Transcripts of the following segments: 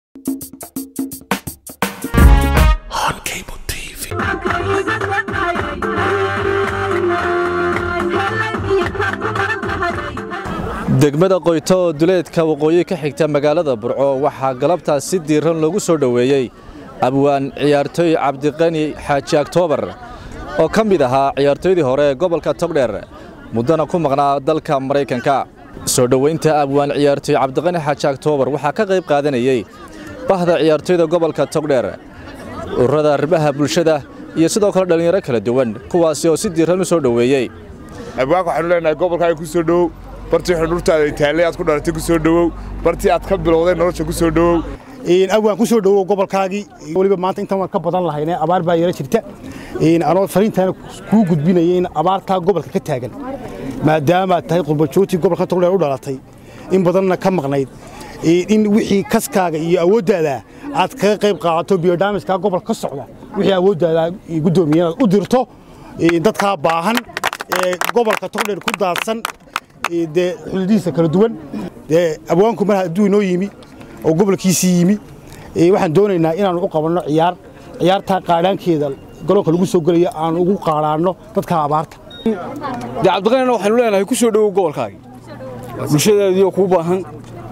degmada qoyto oo duleedka waqooyi ka xigta magaalada burco waxaa galabtaas si diiran loogu soo dhoweeyey abwaan ciyaartooy cabdiqani xaaji aktoobar oo ka mid ahaa ciyaartooydii hore ee gobolka togdheer muddana ku maqnaa dalka maraykanka soo dhoweynta abwaan ciyaartooy cabdiqani xaaji aktoobar waxaa ka qayb qaadanayey bahda ciyaartooyda gobolka togdheer ururada arrimaha bulshada iyo sidoo kale dhallinyaro kala duwan kuwaasi oo si diiran u soo dhoweeyey abwaanka waxaanu leenahay gobolkaaga ku soo dhowow bartii xudhurtaada taallay aad ku dhalatay ku soo dhowow bartii aad ka bilowday nolosha ku soo dhowow abwaan ku soo dhowow gobolkaagii weliba maanta intaan waan ka badan lahayne abaar baa yara jirta anoo fariintaana kuu gudbinaya in abaartaa gobolka ka taagan maadaamaad tahay qurbajoogtii gobolka togdheer u dhalatay in badanna ka maqnayd in wixii kaskaaga iyo awooddaada aad kaga qayb qaadato biyodhaamiskaa gobolka ka socda wixii awooddaada guddoomiye inaad u dirto dadkaa baahan ee gobolka togdheer ku daadsan dee xuduudihiisa kala duwan dee abwaanku mar hadduu inoo yimi oo gobolkiisii yimi waxaan doonaynaa inaannu u qabanno ciyaar ciyaartaa qaadhaankeeda garoonka lagu soo gelaya aan ugu qaadhaanno dadka abaarta dee cabdiqanina waxaynu leenahay ku soo dhowow gobolkaagii bulshadaadiioo kuu baahan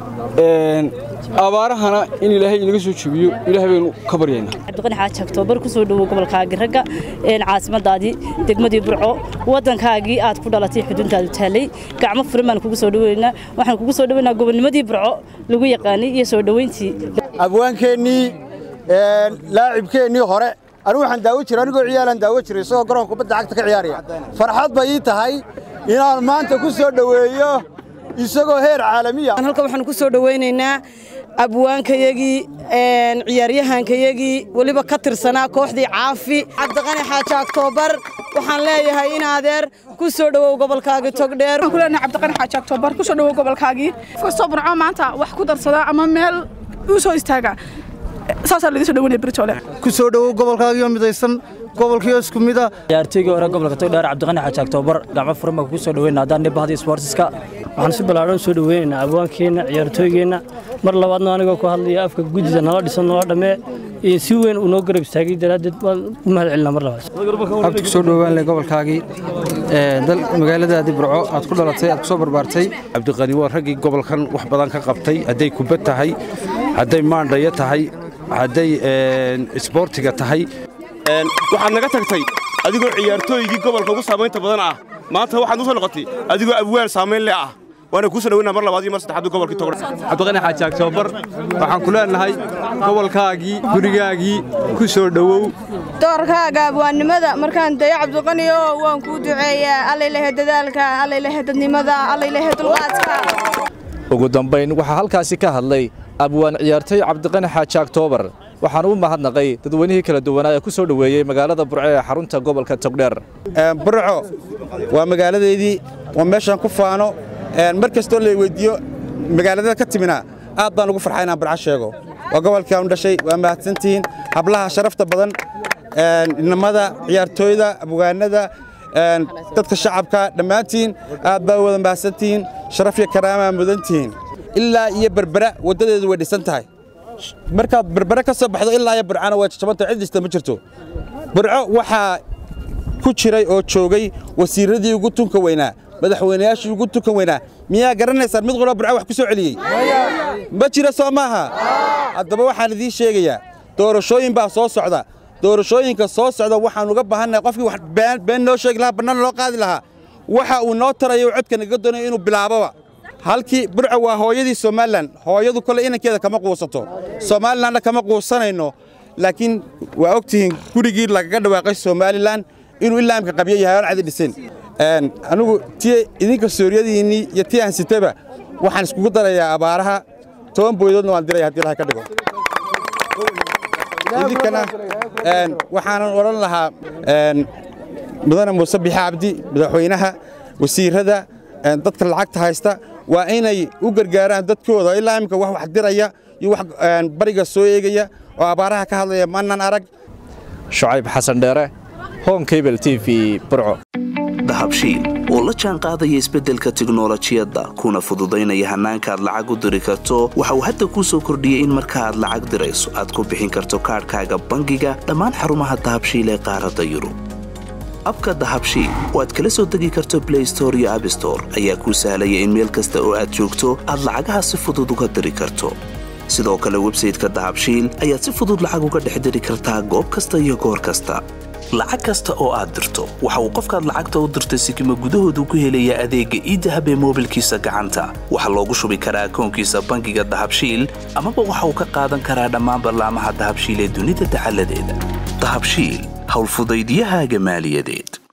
abaarahana in ilaahay inaga soo jebiyo ilaahay baynu ka baryaynaa cabdiqani xaaji aktoobar ku soo dhowow gobolkaagii ragga caasimadaadii degmadii burco waddankaagii aad ku dhalatay xuduntaadu taallay gacmo furan baan kugu soo dhoweynaa waxaan kugu soo dhoweynaa gobonnimadii burco lagu yaqaanay iyo soo dhoweyntii abwaankeennii laacibkeennii hore anigu waxaan daawo jiray anigoo ciyaalaan daawo jiray isagoo garoonka kubadda cagta ka ciyaaraya farxad bay ii tahay inaan maanta ku soo dhoweeyo isagoo heer caalamiya halkan waxaan ku soo dhowaynaynaa abwaankayagii ciyaaryahankayagii weliba ka tirsanaa kooxdii caafi cabdiqani xaaji aktoobar waxaan leeyahay in adeer ku soo dhowow gobolkaagii togdheer waxaan ku leenahay cabdiqani xaaji aktoobar ku soo dhowow gobolkaagii kastoo burco maanta wax ku darsada ama meel u soo istaaga saasaa laga soo dhaweynaya beritoole ku soo dhowow gobolkaagii oo midaysan gobolkiioo isku mida ciyaartoygii hore gobolka togdheer cabdiqani xaaji aktoobar gacmo furan baan ku soo dhoweyna haddaan nibahda sportiska waxaan si ballaadhan soo dhoweynaynaa abwaankeenna ciyaartooygeenna mar labaadna anigoo ku hadlaya afka guddida nala dhisan nala dhammee iyo si weyn uu noo garab istaagay daraaddeed waan u mahad celinaa mar labaad abti ku soo dhowaanle gobolkaagii magaaladaadii burco aad ku dhalatay aad ku soo barbaartay cabdiqani waa raggii gobolkan wax badan ka qabtay hadday kubad tahay hadday maandhayo tahay hadday isboortiga tahay waxaad naga tagtay adigoo ciyaartooygii gobolka ugu saamaynta badan ah maanta waxaad u soo noqotay adigoo abwaan saamayn leh ah waana kuu soo dhaweyna mar labaad iyo mar saddexaad gobolkii togdhe cabdiqani xaaji aktoobar waxaan ku leenahay gobolkaagii gurigaagii ku soo dhowow doorkaaga abwaannimada markaan dayo cabdiqaniyo waan kuu duceeyaa allaylehe dadaalka allaylehe dadnimada allaylehe dulqaadka ugu dambayn waxaa halkaasi ka hadlay abwaan ciyaartooy cabdiqani xaaji aktoobar waxaan u mahadnaqay dadweynihii kala duwanaa ee ku soo dhoweeyey magaalada burco ee xarunta gobolka togdheer burco waa magaaladeedii waa meeshaan ku faano mar kastoo la weyddiiyo magaaladada ka timina aad baan ugu farxay inaan burco sheego waa gobolkii aanu dhashay waa mahadsantihiin hablaha sharafta badan inamada ciyaartooyda abwaanada dadka shacabka dhammaantiin aad baa wada mahadsantihiin sharaf iyo karaamaa mudantihiin ilaa iyo berbera waddadeedu way dhisan tahay markaad berbere ka soo baxdo ilaa iyo burcana way jajabanta cid dhista ma jirto burco waxaa ku jiray oo joogay wasiirradii ugu tunka weynaa madaxweynayaashii ugu tunkan weynaa miyaa garanaysaan mid qura burco wax ku soo celiyey ma jira soo maaha haddaba waxaan idiin sheegayaa doorashooyin baa soo socda doorashooyinka soo socda waxaan uga baahannahay qofkii wax been noo sheegi lahaa bannaan loo qaadi lahaa waxa uu noo tarayo codka naga doonayo inuu bilaaboba halkii burco waa hooyadii somalilan hooyadu kole inankeeda kama quusato somalilanna kama quusanayno laakiin waa og tihiin gurigii lagaga dhawaaqay somalilan inuu ilaa imka qabyo yahay oon cadi dhisin anigu tii idinka sooriyadiinnii iyo tii aan sitaba waxaan iskugu darayaa abaaraha toban booydoodna waan diraya haddii ilahay ka dhigo idinkana waxaanan odhan lahaa mudane muuse bixe cabdi madaxweynaha wasiirrada dadka lacagta haysta waa inay u gargaaraan dadkooda ilaa imika wax wax diraya iyo wax bariga soo eegaya oo abaaraha ka hadlaya maanan arag shucayb xasan dheere hon cable t v burco dahabshiil oo la jaan qaadaya isbeddelka tiknolojiyadda kuna fududaynaya hannaanka aad lacag u diri karto waxa uu hadda kuu soo kordhiyey in marka aad lacag dirayso aad ku bixin karto kaadhkaaga bangiga dhammaan xarumaha dahabshiil ee qaaradda yurub abka dahabshiil oo aad kala soo degi karto blay store iyo abstore ayaa kuu sahlaya in meel kasta oo aad joogto aad lacagaha si fudud uga diri karto sidoo kale websayteka dahabshiil ayaad si fudud lacag uga dhex diri kartaa goob kasta iyo goor kasta lacag kasta oo aad dirto waxa uu qofkaad lacagta u dirtay sikima gudahoodu ku helayaa adeegga iidahab ee moobilkiisa gacanta waxaa loogu shubi karaa akoonkiisa bangiga dahabshiil amaba waxa uu ka qaadan karaa dhammaan ballaamaha dahabshiil ee dunida dacaladeeda dahabshiil howlfudaydyahaaga maaliyadeed